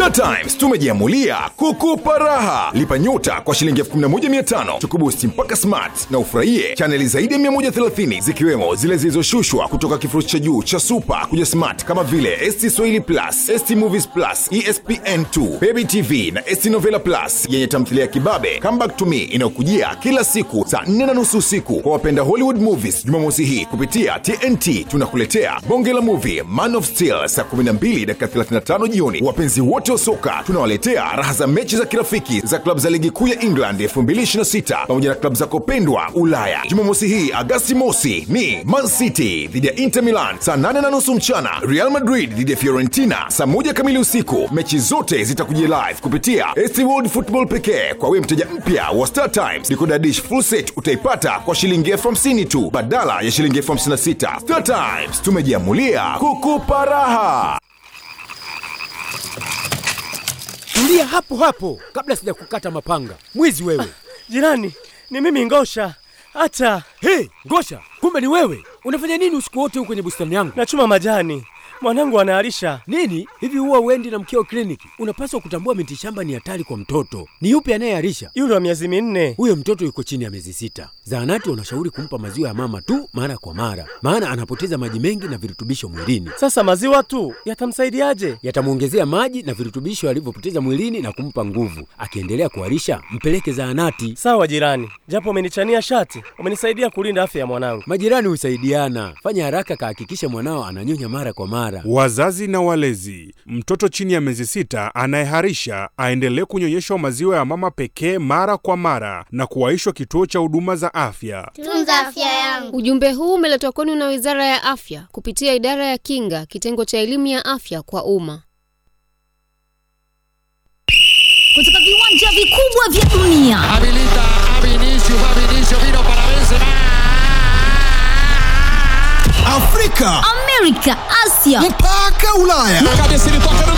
Star Times tumejiamulia kukupa raha. Lipa nyota kwa shilingi 11500 tukubusti mpaka smart na ufurahie chaneli zaidi ya 130 zikiwemo zile zilizoshushwa kutoka kifurushi cha juu cha super kuja smart kama vile ST Swahili Plus, ST Movies Plus, ESPN2, Baby TV na ST Novela Plus yenye tamthilia ya kibabe Come Back to Me inayokujia kila siku saa 4 na nusu usiku. Kwa wapenda Hollywood movies, Jumamosi hii kupitia TNT tunakuletea bonge la movie Man of Steel saa 12 dakika 35 jioni. Wapenzi wote wa soka tunawaletea raha za mechi za kirafiki za klabu za ligi kuu ya England 2026 pamoja na klabu zako pendwa Ulaya. Jumamosi hii Agasti mosi ni Man City dhidi ya Inter Milan saa 8 na nusu mchana, Real Madrid dhidi ya Fiorentina saa moja kamili usiku. Mechi zote zitakujia live kupitia ST World Football pekee. Kwa wewe mteja mpya wa Star Times, decoder dish full set utaipata kwa shilingi elfu hamsini tu badala ya shilingi elfu hamsini na sita. Star Times tumejiamulia kukupa raha. Tulia hapo hapo kabla sijakukata mapanga. Mwizi wewe! Jirani, ni mimi Ngosha. Hata Hey, Ngosha, kumbe ni wewe! Unafanya nini usiku wote huko kwenye bustani yangu? nachuma majani, mwanangu anaharisha. Nini hivi, huwa uendi na mkeo kliniki? Unapaswa kutambua miti shamba ni hatari kwa mtoto. Ni yupi anayeharisha? Yule wa miezi minne. Huyo mtoto yuko chini ya miezi sita. Zahanati wanashauri kumpa maziwa ya mama tu mara kwa mara, maana anapoteza maji mengi na virutubisho mwilini. Sasa maziwa tu yatamsaidiaje? Yatamwongezea maji na virutubisho alivyopoteza mwilini na kumpa nguvu. Akiendelea kuharisha, mpeleke zahanati. Sawa jirani, japo umenichania shati, umenisaidia kulinda afya ya mwanangu. Majirani husaidiana. Fanya haraka, kahakikisha mwanao ananyonya mara kwa mara. Wazazi na walezi, mtoto chini ya miezi sita anayeharisha aendelee kunyonyeshwa maziwa ya mama pekee mara kwa mara na kuwaishwa kituo cha huduma za afya. Tunza afya yangu. Ujumbe huu umeletwa kwenu na Wizara ya Afya kupitia Idara ya Kinga, kitengo cha elimu ya afya kwa umma. Kutoka viwanja vikubwa vya dunia Habilita a Vinicius, va Vinicius, vino para Benzema. Afrika Amerika, Asia mpaka Ulaya. Na cabeça ele toca no